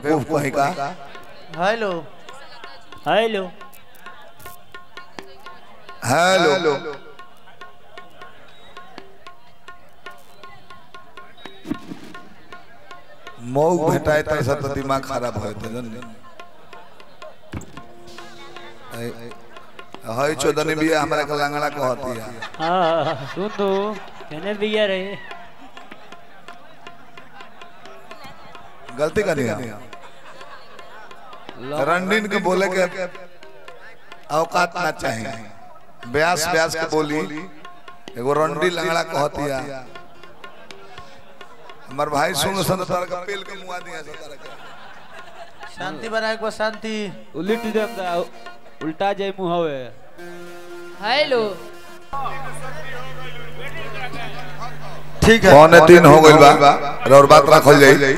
बेवकूफ कहीं का हेलो हेलो हेलो मौग भेटाए तर से तो दिमाग खराब हो तो जन हई चोदनी भी हमरा के लंगड़ा कहती है हाँ सुन तो कहने भैया रे गलती करी है रंडीन के बोले के औकात ना चाहिए ब्यास ब्यास के बोली एगो रंडी लंगड़ा कहती है हमार भाई सुन सन तार का पेल के मुआ दिया से तार के शांति बनाए को शांति उलट देम दा उल्टा जाय मुहवे हेलो ठीक है पौने तीन हो गइल बा और बात रखल जाई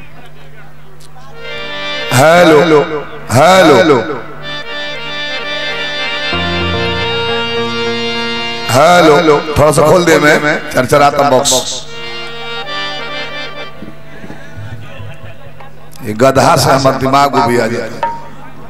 हेलो हेलो हेलो थोड़ा सा खोल दे मैं चरचराता बॉक्स ये गधा से हमारा दिमाग उबिया आ जाता है।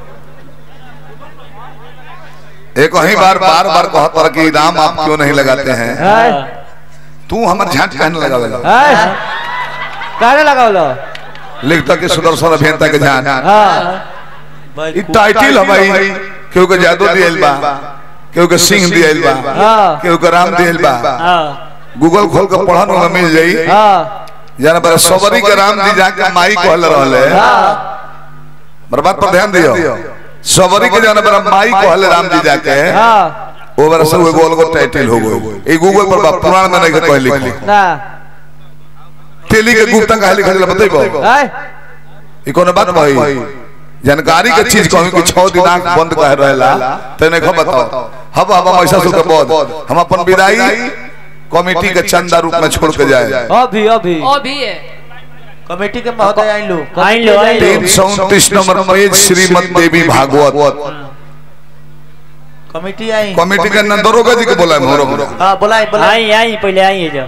एक ही बार बार बार कहता कि राम आप क्यों नहीं लगाते हैं तू हमार झांट कहने लगा हाय काहे लगावलो लिखता कि सुदर्शन अभियंता के झांट हां ई टाइटल है भाई केहू के जादू दियल बा केहू के सिंह दियल बा हां केहू के राम दियल बा हाँ गूगल खोल के पढ़न में मिल जाई हां जाना पर सबरी के राम जी जाके माई कहल रहले मेरे बात पर ध्यान दियो सबरी के जाना पर माई कहल राम जी जाके हां ओ बार से वो गोल को टाइटल हो गई ई गूगल पर बा पुराण में नहीं कह लिखी ना तेली के गुप्ता कहे लिखल बतैबो हाय ई कोनो बात भाई जानकारी के चीज कहूं कि 6 दिन आंख बंद कह रहेला तने खो बताओ हब हब हम ऐसा सुन के bod हम अपन विदाई कमेटी के चंदा रूप में छोड़ के जाए अभी अभी ओ भी है कमेटी के महोदय आई लो आइन लो आइन लो तीन सौ उनतीस number page Shrimad Devi Bhagavat committee आई कमेटी के अंदर दरोगा जी के बोला है मोरो मोरो हाँ बुलाए बुलाए आई आई पहले आई है जो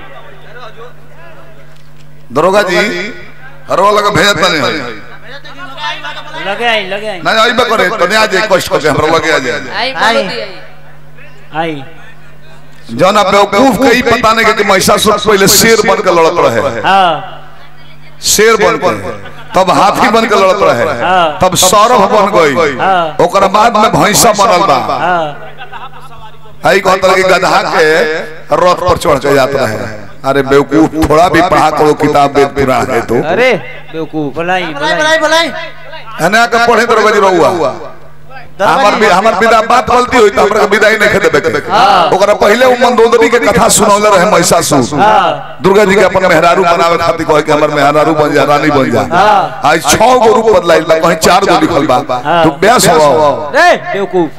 दरोगा जी हरवा लगा भेजत नहीं लगे आई लगे आई ना आइबे करे तो नहीं आ जाए कष्ट करके हमरा लगे आ जाए आई आई। बोलो दी आई आई जौन आप बेवकूफ के ही पता नहीं कि महिषासुर पहले शेर बन के लड़त रहे हाँ शेर बन के तब हाथी बन के लड़त रहे हाँ। तब सौरभ बन गई हाँ। ओकर बाद में भैंसा बनल बा हाँ आई कहता कि गधा के रथ पर चढ़ के जात रहे अरे बेवकूफ थोड़ा भी पढ़ा करो किताब वेद पुराण है तो अरे बेवकूफ बुलाई बुलाए बुलाई बुलाए बुलाए हने के पढ़े दरोगा जी रहुआ हमर भी हमर विदा बात गलती होई त हमरा के विदाई नहीं देबे के ओकरा पहले उ मंदोदरी के कथा सुनौले रहे महिषासुर हाँ दुर्गा जी के अपन मेहरारू बनावे खातिर कहे कि हमर मेहरारू बन जा रानी बन जा हाँ। आज छह गो रूप बदलाइल बा कहीं चार गो लिखल बा हाँ। तू ब्यास हो रे बेवकूफ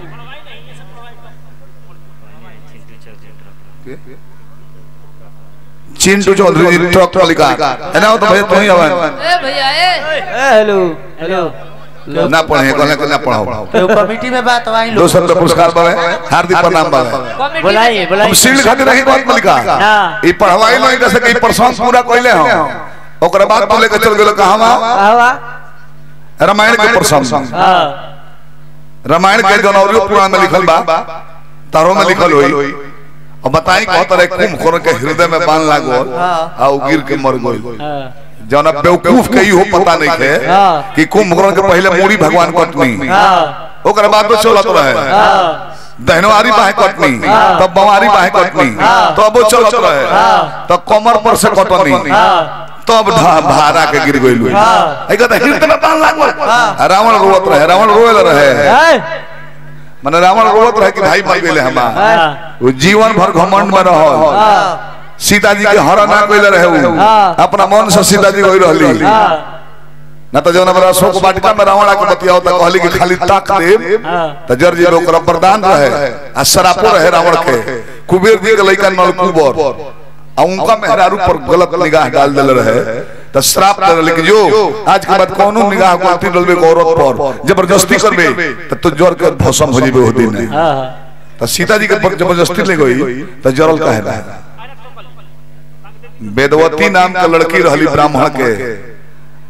चिंटू चौधरी जी ट्रक पर लिखा है ना तो भैया तू ही आवन ए भैया ए ए हेलो हेलो ना पढ़े कहले कि ना पढ़ाओ तो कमेटी में बात आई लो दो सौ रुपया पुरस्कार बावे हार्दिक प्रणाम बावे कमेटी बुलाई हम बुलाई सील खातिर रही बात में लिखा हाँ ई पढ़वाई नहीं जैसे कि प्रसंग पूरा कइले हो ओकरा बाद तो लेके चल गेलो कहवा आवा रामायण के प्रसंग हाँ रामायण के जनौरियो पुराण में लिखल बा तारो में लिखल होई और बताई कह तरह कुंभकर्ण के हृदय में बाण लागो आ उ गिर के मर गइल हाँ जौन अब बेवकूफ के इहो पता नहीं थे हाँ। कि कुंभकर्ण के पहले मूड़ी भगवान कटनी हाँ ओकरा बाद तो चलत रहे हाँ दहनवारी बाहे कटनी तब बवारी बाहे कटनी तब वो चलत रहे तब कमर पर से कटनी हाँ तब ढा- भारा के गिर गइल हाँ। आई कहता हृदय में बाण लागो रावण रोवत रहे रावण रोएल रहे हाय माने रावण रोवत रहे कि भाई मर गेले हमार हाँ वो जीवन भर घमंड में रह हां सीता जी के हरण ना कइले रहे उ हाँ। अपना मन से सीता जी गई रहली हाँ ना तो जौन हमरा अशोक वाटिका में रावण आके बतियाओ त कहली कि खाली ताक दे हाँ त जर जी ओकरा वरदान रहे आ सरापो रहे रावण के कुबेर जी के लइका नलकुबर आ उनका मेहरारू पर गलत निगाह डाल देले रहे त श्राप दे रहे कि जो आज के बाद कोनो निगाह गलती डलबे के औरत पर जबरदस्ती करबे त तो जर के भस्म हो जेबे ओ दिन हाँ त सीता जी के पर जबरदस्ती ले गई त जरल काहे ना वेदवती नाम के लड़की रहली ब्राह्मण के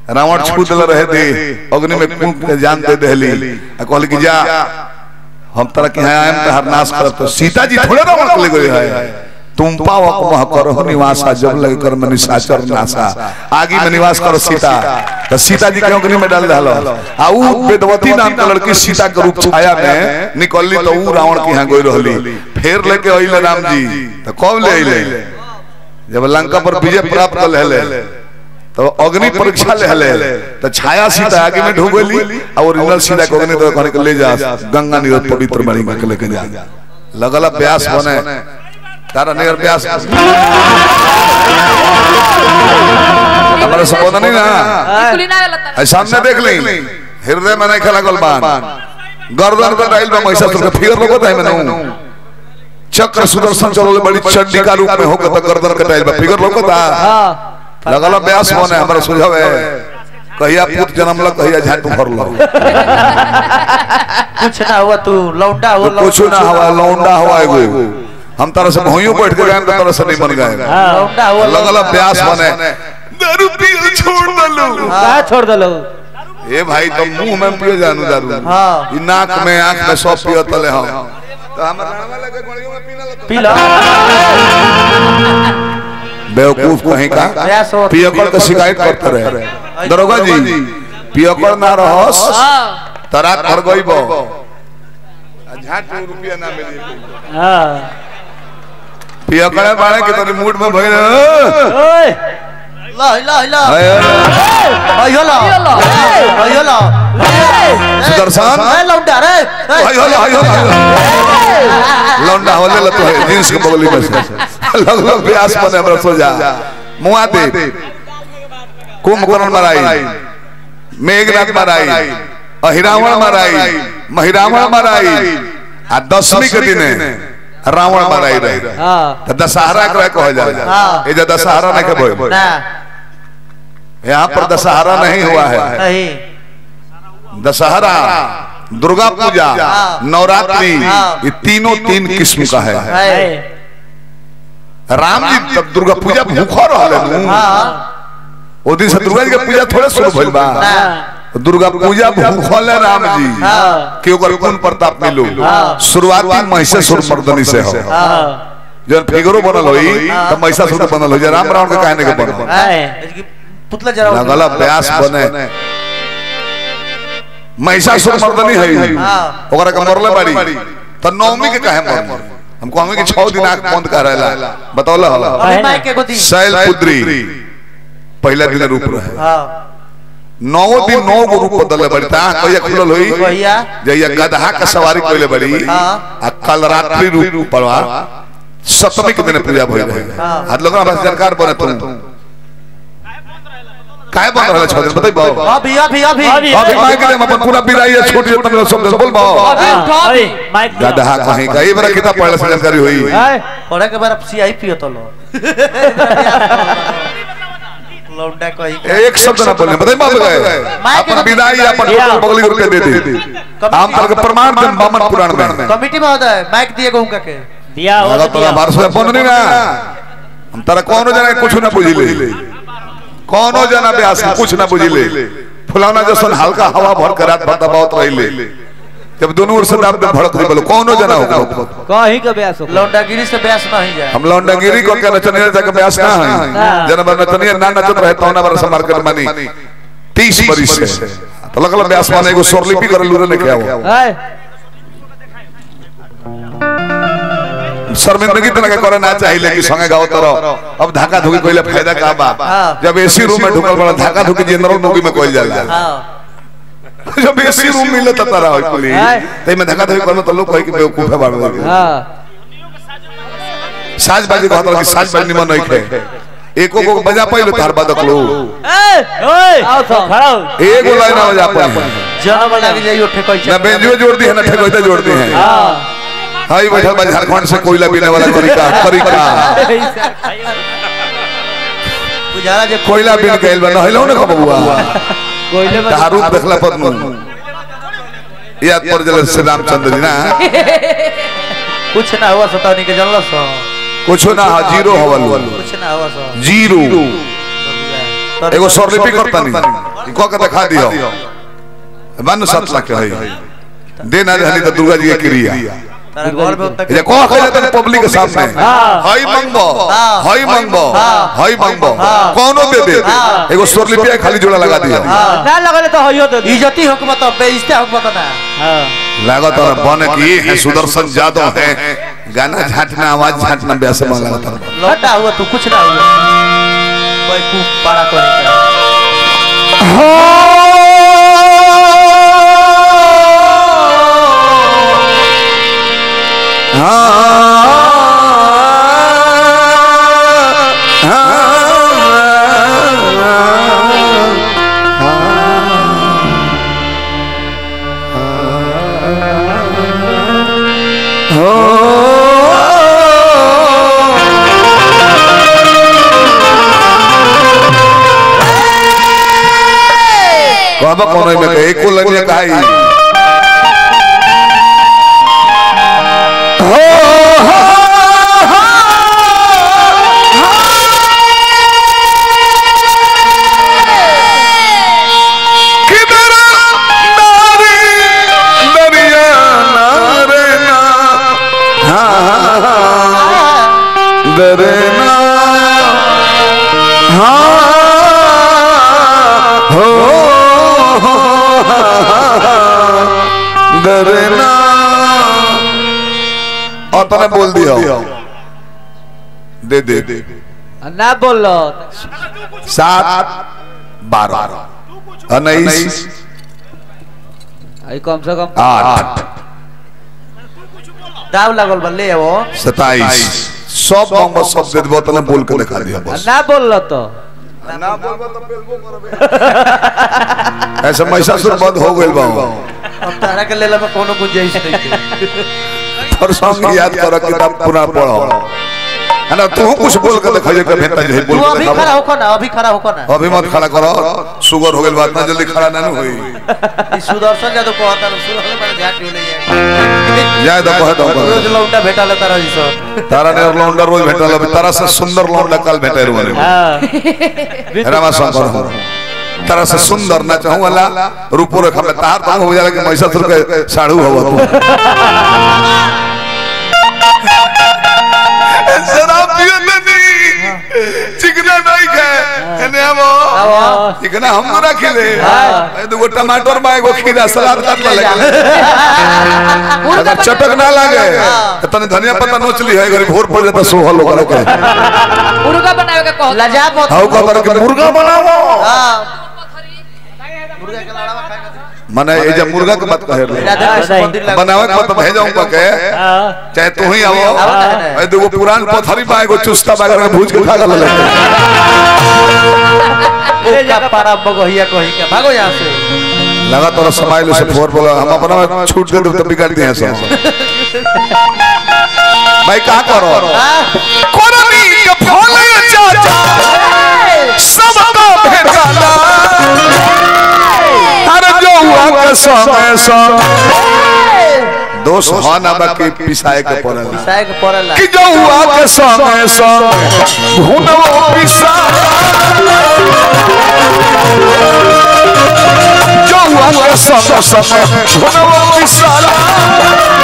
रावण छू दिल रहे थे अग्नि में कूद के जान दे दहली आ कहली कि जा हम तरह के हैं आयम तहर नाश करत तो सीता जी थोड़े रावण के ले गए है तुम पाव मह करो निवासा जब लगे कर में निशाचर नासा आगे में निवास करो सीता तो सीता जी के अग्नि में डाल दहलो आ ऊ वेदवती नाम के लड़की सीता के रूप छाया में निकलली तो ऊ रावण के यहाँ गई रहली फिर लेके अइले राम जी तो कब ले अइले जब लंका पर विजय प्राप्त कर लेले तो अग्नि परीक्षा ले ले तो छाया सीता आगे में ढूंढ गई और ओरिजिनल सीता को अग्नि तो कहने के ले जा गंगा निरत पवित्र बनी के लेके जा लगल व्यास बने तारा नियर व्यास हमारा संबोधन नहीं ना कुली ना गलत ऐ सामने देख ली हृदय में नहीं खेला गोलबान गर्दन पे डाइल में महिषासुर के फिगर लोगो है मैंने चक्र सुदर्शन चलोले बड़ी चंडी का रूप में होकर तो गर्दन के डाइल में फिगर लोगो था हाँ लगल व्यास बने हमारा सुझाव है कहिया पुत जन्म लग कहिया झाटू भर लो कुछ ना हुआ तू लौंडा हो तो कुछ ना हवा लौंडा हवा एगो हम तरह से भोइयों बैठ के गए तो तरह से नहीं बन गए लौंडा हो लगल व्यास बने दारू पियल छोड़ दलो कहा छोड़ दलो ए भाई तो मुंह में पियो जानू दारू हाँ। ई नाक में आंख में सब पियो तले हम तो हमर नाम लगे गड़ियों में पीना लगे पी लो बेवकूफ कहीं का व्यास हो पियकड़ का शिकायत करते रहे दरोगा जी पियकड़ ना रहस हां तरा कर गईबो झाट रुपया ना मिली हाँ पियकड़े बाड़े के तनी मूड में भइल ओए ला ला ला हाय अयो ला अयो ला सुदर्शन ए लौंडा रे हाय होला हाय होला लौंडा होले ल तो है जींस के बगली में से लग लग प्यास बने हमरा सो जा मुआ दे कुंभकर्ण मराई मेघनाथ मराई अहिरावण मराई महिरावण मराई आ दसवीं के दिन रावण मराई रहे हाँ तो दशहरा के कह जाला हाँ। ये जो दशहरा नहीं के बोल ना यहाँ पर दशहरा नहीं हुआ है नहीं दशहरा दुर्गा पूजा हाँ। नवरात्रि हाँ। ये तीनों तीन किस्म का है है राम जी तब दुर्गा पूजा भूखा रहले नु हाँ ओ दिन से दुर्गा जी के पूजा थोड़े शुरू भइल बा ना दुर्गा पूजा भूखल है राम जी हाँ कि ओकर गुण प्रताप मिलो हाँ। शुरुआती महिषासुर मर्दनी से हो हाँ जब फिगरो बनल होई तब महिषासुर बनल होई जे राम रावण के कहने के बनल है पुतला जरा लगल अभ्यास बने महिषासुर मर्दनी है हाँ। ओकरा के मरले बाड़ी त नवमी के काहे मरल हमको हमें कि 6 दिन आंख बंद कर रहला बतौला होला अभी माइक के गोदी शैल पुत्री पहला दिन रूप रहे हाँ नौ दिन नौ गो रूप बदले बड़ी ता कहिया खुलल होई भैया जइया गधा का सवारी कइले बड़ी हाँ। आ कल रात्रि रूप पड़वा सप्तमी के दिन पूजा भइल रहे हाँ। हाथ लोग बस सरकार बने तुम काहे बन रहल छ बताई बाबू अभी अभी अभी अभी अभी माइक दे अपन पूरा बिराई है छोटी छोटी मेरा शब्द बोल बाबू अभी उठा अरे अभी माइक दिया। गधा कहीं का ये बड़ा किताब पढ़ले से जानकारी हुई है पढ़े के बार सियाही पियो तो लो लौंडा कही के एक शब्द ना बोलने बताई बाबू गए अपन विदाई अपन टोटल बगली रुपए दे दे हम तर के प्रमाण दे बामन पुराण में कमिटी में होता है माइक दिए उनका के दिया वो लगा तो तोरा दिया बारह सौ बंद नहीं ना हम तारा कौनो जना के कुछ ना बुझिले कौनो जना ब्यास के कुछ ना बुझिले फुलाना जसन हल्का हवा भर के रात भर दबावत रहिले जब दोनों ओर से दाब दे भड़क दे बोलो कौनो जना हो कहीं का ब्यास हो लौंडागिरी से ब्यास नहीं जाए हम लौंडागिरी को के नचनिया जाके ब्यास ना है जना बर नचनिया ना नचत रहे तो ना बर से मार्केट मानी 30 बरिस से तो लगल ब्यास माने एगो स्वरलिपि कर लूरे लेके आओ है शर्मिंदगी तो लगे करे ना चाहिए कि संगे गाओ तरो अब धक्का धुकी कोइले फायदा का बा हाँ। जब एसी रूम में ढुकल बड़ा धक्का धुकी जनरल मूवी में कोइल जाला हाँ जब एसी रूम मिले त तारा होई कुली हाँ। तई में धक्का धुकी करनो त लोग कहि कि बेवकूफ है बाड़ लगे हाँ साज बाजी कहत रहे कि साज बाजी निमन नहीं खे एको को बजा पाइलो तार बादक लो ओए आओ तो खड़ा हो एगो लाइन ना बजा पाइलो जन्म लग जाइयो ठेकोई ना बेंजुए जोड़ दी है ना ठेकोइता जोड़ दी है हाँ हाई बैठल बा झारखंड से कोयला पीने वाला तरीका तरीका बुझारा जे कोयला पीन के बा नहलो ना कबुआ कोयले में कहा रूप देखला पर नु याद पर जले श्री रामचंद्र जी ना कुछ ना हुआ सतानी के जानलो सो कुछ ना हा जीरो हवल कुछ ना हुआ सो जीरो तो एगो स्वरलिपि करता नहीं कह के दिखा दियो बन सात लाख के है दे ना रहनी तो दुर्गा जी के क्रिया तारा घर में उतना ये कह के तन पब्लिक के सामने हाँ। हई मंगबो हाँ। हई मंगबो हई मंगबो हाँ। कोनो दे दे हाँ। एगो स्वरलिपि खाली जोड़ा लगा दियो ना लगले तो हइयो दे दी इज्जती हुकूमत अब बेइज्जती हुकूमत ना हां लागत और बन की है सुदर्शन जादव है गाना झाटना आवाज झाटना वैसे मन लागत और लौटा हुआ तू कुछ ना हुआ कोई खूब बड़ा करे कहब कोनो में के एको लगे काई किधर नारी दरिया नारे ना हाँ दरे ना हाँ हो दरे ना और तने बोल दिया दे दे दे ना बोलो सात बारह उन्नीस आई कम से कम आठ दाव लागल बा ले वो सताईस सब नंबर सब दे देबो तने बोल के दिखा दिया बस ना बोललो तो ना बोलबो तो बेलबो करबे ऐसे महिषासुर बंद हो गइल बा अब तारा के लेला में कोनो गुंजाइश नहीं पर संग याद कर किताब पूरा पढ़ो है ना तू कुछ बोल के दिखा जे के भेंटा जे बोल तू के अभी दिखा खड़ा होको ना अभी खड़ा होको ना अभी मत खड़ा करो शुगर हो गइल बात ना जल्दी खड़ा ना होई ई सुदर्शन जादव कहता ना सुदर्शन माने झाट ले जाए जाए तो कह दो रोज लौंडा भेटा ले तारा जैसा तारा ने और लौंडा रोज भेटल अब तारा से सुंदर लौंडा कल भेटे रुने हां रामा शंकर हो तारा से सुंदर ना चाहूं वाला रूपो रेखा में तार तो हो जाला कि महिषासुर के साड़ू हो तू शराब पियो नहीं चिकना नहीं खाए एने हमो चिकना हम ना खिले ए दुगो टमाटर में एगो खीरा सलाद काट ले अगर चटक ना लागे तो तने धनिया पत्ता नोच ली है गरीब भोर पड़ जाता सोहल होकर के मुर्गा बनावे के कहो लजा मत हाउ का करके मुर्गा बनाओ हां मुर्गा के लाड़वा खाए का माने ये जब मुर्गा के बात कहे रहे राजा कृष्ण मंदिर लगा बनावे के तो भेजाऊंगा के हां चाहे तू ही आओ आओ ना। ए दुगो पुरान पथरी में एगो चुस्ता बागर के भूज के खा गल ले का पारा बगहिया कही के भागो यहां से लगा तोरा समाइल से फोर बोला हम अपना में छूट दे तो बिगाड़ दिए सब भाई का करो कोरनी के फल चाचा सब का भेटाला अरे जो हुआ के समय सब दोष हो ना बाकी पिसाए के पड़ेला साय के पड़ला कि जो हुआ के समय सब भूनो पिसा जो हुआ के समय सब भूनो पिसा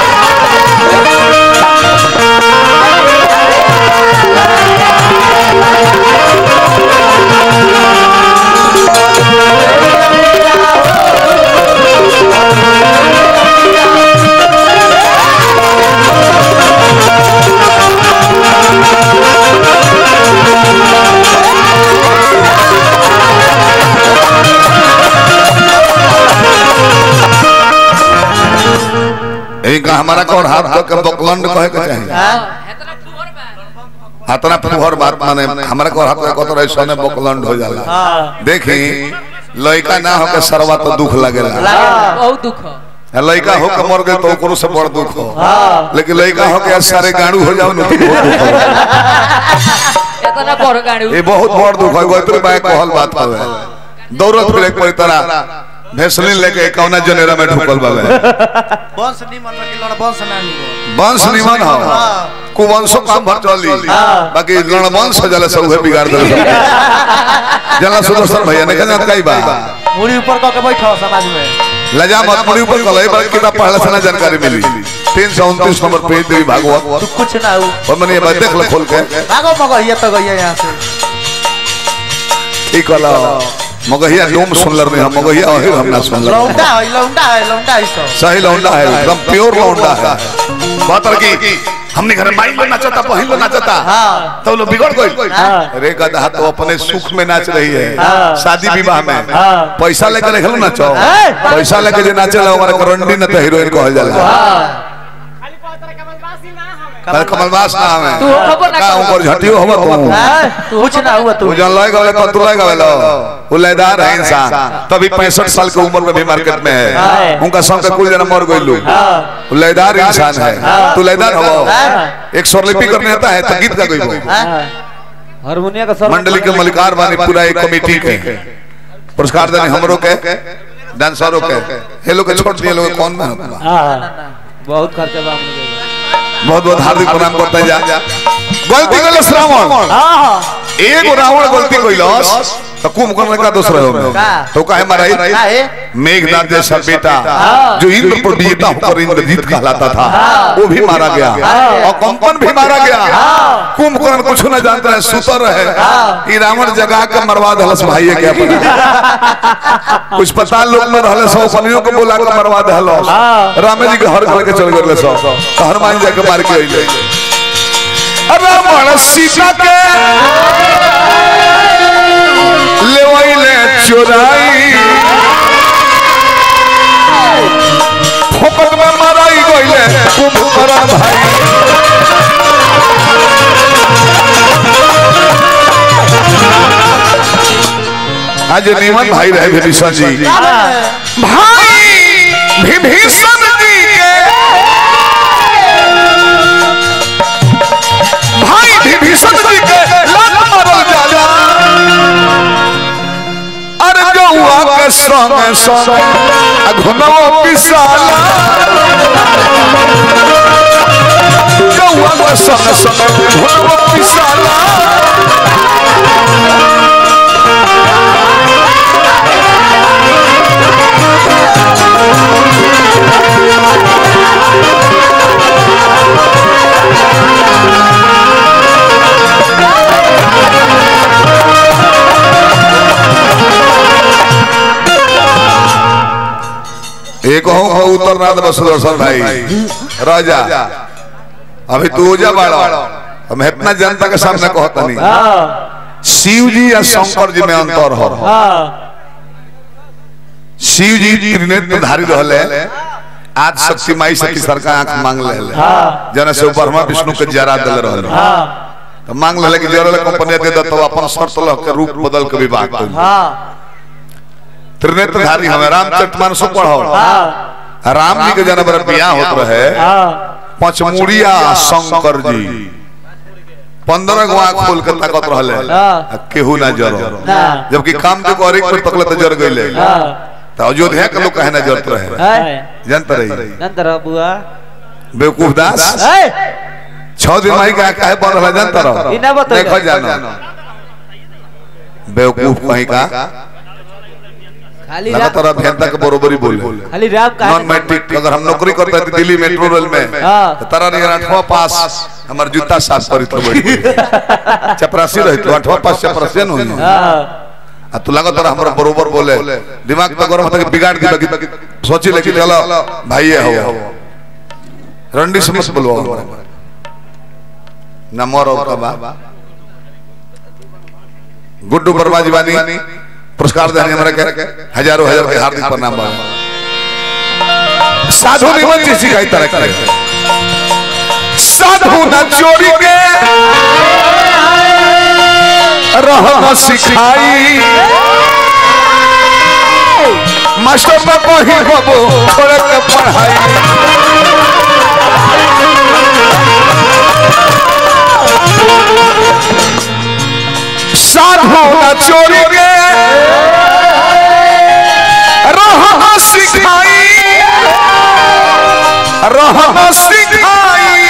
इनका हमारा कौन हाथ के बकलंड कहे के चाहिए हेतना फुहर बा हाथना फुहर बात माने हमारा कौन हाथ को तो सोने बकलंड हो जाला हां देखी लड़का ना हो के सरवा तो दुख लगेला बहुत दुख लड़का हो के मर गए तो ओकरो से बड़ दुख हो लेकिन लड़का हो के सारे गाड़ू हो जाओ ना तो बहुत दुख हो हेतना बड़ गाड़ी ये बहुत बड़ दुख है वो इतने बाय कहल बात हवे दौड़त फिरे कोई तरह भेसलिन लेके कौना जनेरा में ढुकल बावे बंश निमन रखी लड़ बंश ना निमन वंश निमन हो हाँ। कुवंशो काम भर चली बाकी रणवंश जला सब उहे बिगाड़ देल जला सुदर्शन भैया ने कहना कई बा मुड़ी ऊपर कह के बैठो समाज में लजा मत मुड़ी ऊपर कल एक बार किताब पढ़ला से ना जानकारी मिली तीन सौ उनतीस नंबर पेज देवी भागवत तू कुछ ना हो और मैंने ये बात देख लो खोल के भागो मगहिया तो गइया यहाँ से ठीक वाला मगहिया डोम सुनलर नहीं हम मगहिया वही हम ना सुनलर लौंडा है लौंडा है लौंडा है सब सही लौंडा है एकदम प्योर लौंडा है बात और की हमने घर माई में नाचता बहिन में नाचता हाँ। तो लोग बिगड़ गई हाँ। अरे गधा तो अपने सुख में नाच रही है हाँ। शादी विवाह में हाँ। पैसा लेकर देखलो नाचो हाँ। पैसा लेकर जे नाचेला हमारा करंडी न तो हीरोइन कहल जाला पर कमलवास ना हमें तू खबर ना का कर। ऊपर झटियो होवा तू हाँ, कुछ ना हुआ तू तू जन लय गले कतु लय गले उलेदार है इंसान तभी 65 साल की उम्र में भी मार्केट में है हाँ। उनका संग के कुल जना मर गइलू हाँ। उलेदार इंसान है तू लेदार हो हाँ। एक स्वरलिपि करने आता है तो गीत का गइबो हाँ? हारमोनिया का सर मंडली के मलिकार बानी पूरा एक कमेटी के पुरस्कार देने हमरो के डांसरों के ये लोग के छोड़ दिए लोग कौन में होता हाँ बहुत खर्चा बा हम लोग के। बहुत बहुत हार्दिक प्रणाम करते जा गलती कइलस रावण हाँ एगो रावण गलती कइलस तो कुंभकर्ण का दूसरा हो में का? तो काहे माराई काहे? मेघनाथ जैसा बेटा जो इंद्र पर विजेता होकर इंद्रजीत कहलाता था वो भी मारा गया और कंपन भी मारा गया कुंभकर्ण कुछ न जानता है सुतर है ये रावण जगा के मरवा दहलस भाई के अपना कुछ पता लोग न रहले सौ कनियों को बोला के मरवा दहलस रामे जी के हर घर के चल गए सौ तो हनुमान जाके मार के अइले रावण सीता के लेवैले चोराई फोकट में मराई गइले कुंभकर्ण भाई आज निमन भाई रहे विभीषण जी भाई विभीषण जी के भाई विभीषण जी के लात मारल जाला अरे जौआ के संग संग अघुनवा पिसाला जौआ के संग संग अघुनवा पिसाला एक हो हो उत्तरनाथ बसुदर्शन भाई राजा अभी तू ओजा बाड़ा हम इतना जनता के सामने कहता नहीं हाँ शिव जी या शंकर जी में अंतर हो हाँ शिव जी त्रिनेत्र धारी रहले आज शक्ति माई से की सरकार आंख मांग ले हाँ। जना से ब्रह्मा विष्णु के जरा दल रहले हाँ तो मांग ले कि जरा कंपनी दे दो तो अपन शर्त लह के रूप बदल के विवाह कर हाँ त्रिनेत्र धारी हमें रामचरितमानस पढ़ो हाँ राम जी के जना बड़ा बियाह होत रहे हाँ पचमुड़िया शंकर जी पंद्रह गो आंख खोल के ताकत रहले हाँ। आ केहू ना जरो ना जबकि काम के और एक पर तकले तो जर गइले हाँ तो अयोध्या के लोग कहे ना जरत रहे है जानते रही नंतर बुआ बेवकूफ दास है छह दिन माई का काहे बन रहा जानता रहो ई ना बताइए। देखो जानो बेवकूफ कहीं का खाली लगातार राम अभियंता के बरोबरी बोले खाली राम का नॉन मैट्रिक अगर हम नौकरी करते थे दिल्ली मेट्रो रेल में हाँ। तो तारा नहीं आठवां पास हमार जूता साफ करी तो बैठ चपरासी रही तो आठवां पास चपरासी न हुई हाँ आ तू लगा तारा हमरा बरोबर बोले दिमाग तो गरम होता कि बिगाड़ दी बाकी सोची लेकिन चलो भाई ये हो रंडी से मत बोलो न मोर और कबा गुड्डू वर्मा जी बानी पुरस्कार देने हमरा के हजारों हजार के हार्दिक प्रणाम बा साधु निमन जी सिखाई तरह करे साधु न चोरी के रहना सिखाई मास्टर में कही बाबू छोड़ के पढ़ाई साधु न चोरी के रह रहना सिखाई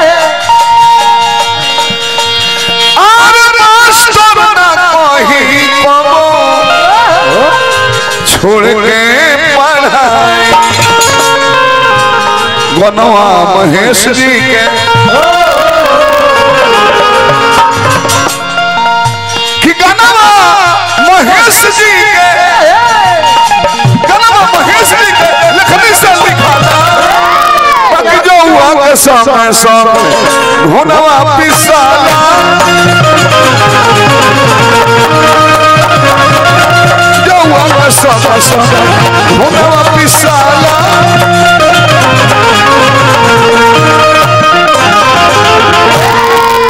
और मास्टर ना कहीं कबो छोड़ के पढ़ाई गनवा महेश जी के कि गनवा महेश जी के गनवा महेश जी के लिखने से लिखाना बाकी जो हुआ के समय समय हुनवा पिसाला जो हुआ के समय समय हुनवा पिसाला